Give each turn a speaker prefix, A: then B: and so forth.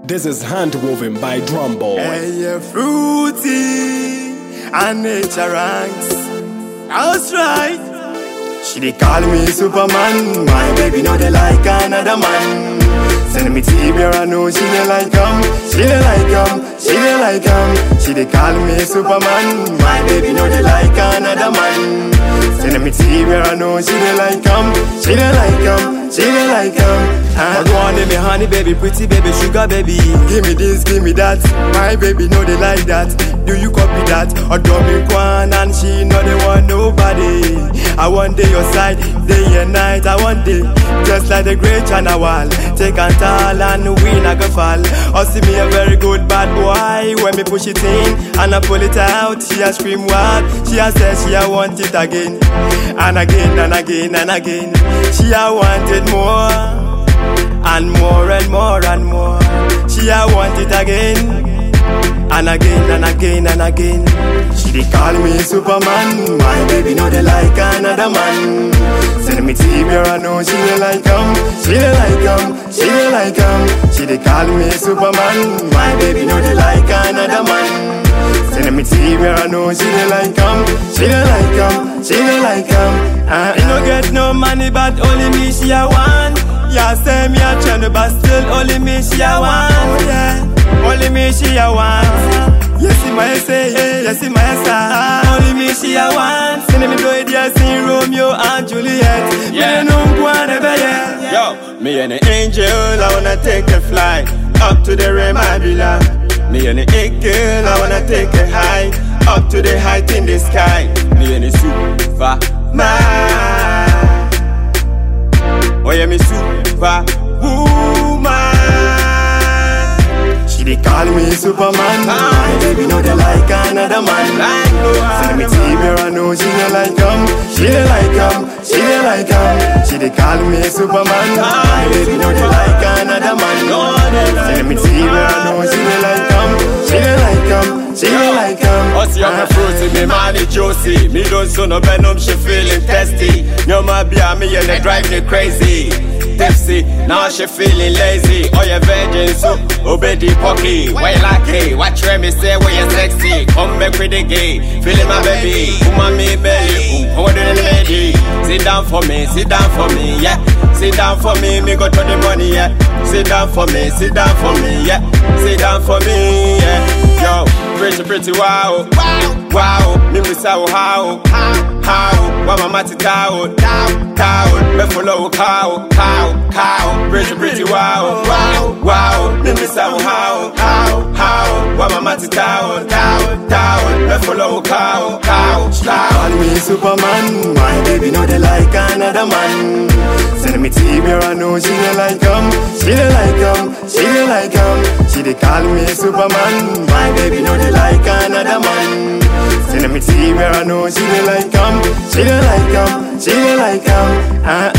A: This is handwoven by Drumboy.
B: Hey, yeah, fruity and nature ranks. That's right. She dey call me Superman. My baby know they like another man. Send me TV, I know she dey like him. She dey like him. She dey like him. She dey call me Superman. My baby know they like another man. Send me TV, I know she dey like him. She dey like him. She dey like him. Uh, go on, me honey baby, pretty baby, sugar baby. Give me this, give me that. My baby know they like that. Do you copy that? Or do me one and she know they want nobody. I want day your side, day and night. I want day, just like the great China wall. Take and tall and win a go fall. Or see me a very good bad boy when me push it in and I pull it out. She a scream wild. She a say she a want it again and again and again and again. She a want it more and more and more and more. She a want it again and again and again and again. She dey call me Superman. My baby know they like another man. Send me TV, I know she dey like him. She dey like him. She dey like him. She dey call me Superman. My baby know they like another man. Send me TV, I know she dey like him. She dey like him. She dey like him. Uh, he no get no money, but only me she a want. Yeah, say me a trend, but still only me she a want. Yeah, only me she a want. Yes, in my say, yes, in my say. Only me she a want. Send me blow it, yes, in Romeo and Juliet.
C: Yeah.
B: Me no one ever yeah.
C: Yo, me and the angel, I wanna take a flight up to the rim, I belong. Me and the it girl, I wanna take a high up to the height in the sky. Me and the superman. Oh yeah, me super woman.
B: She dey call me Superman. My baby know they like another man.
C: Like no
B: Send me
C: other
B: TV, I know she dey like him. She dey like him. She dey like him. She dey call me Superman. My baby know they like another man.
C: No other like
B: Send me
C: no
B: TV, I know she dey like him. She dey like him. She dey like him.
C: Us young and fruity, me man is juicy. Me don't so no venom, she feeling testy. No my beer, me and they drive me crazy. Tipsy, now she feeling lazy. Oh yeah, virgin so obey the pocky. Why like it? Watch where me say where you sexy. Come back with the gay, feeling my baby. Woman me belly, um, hold it lady. Sit down for me, sit down for me, yeah. Sit down for me, me go to the money, yeah. Sit down for me, sit down for me, yeah. Sit down for me, yeah. Yo, pretty, pretty, wow. Wow, wow. Me miss how, how, how, how. Wa mama ti tao, tao, tao. Me follow cow, cow, cow. Pretty, pretty, wow. Wow, wow. Me miss how, how, how, how. Wa mama ti tao, tao, tao. Me follow cow, cow, cow.
B: Call me Superman. My baby know they like another man. Send me TV, I know she dey like him. She dey like him. She dey like him. She dey call me Superman. My baby know they like another man. Send me TV, I know she dey like him. She dey like him. She dey like him. Uh,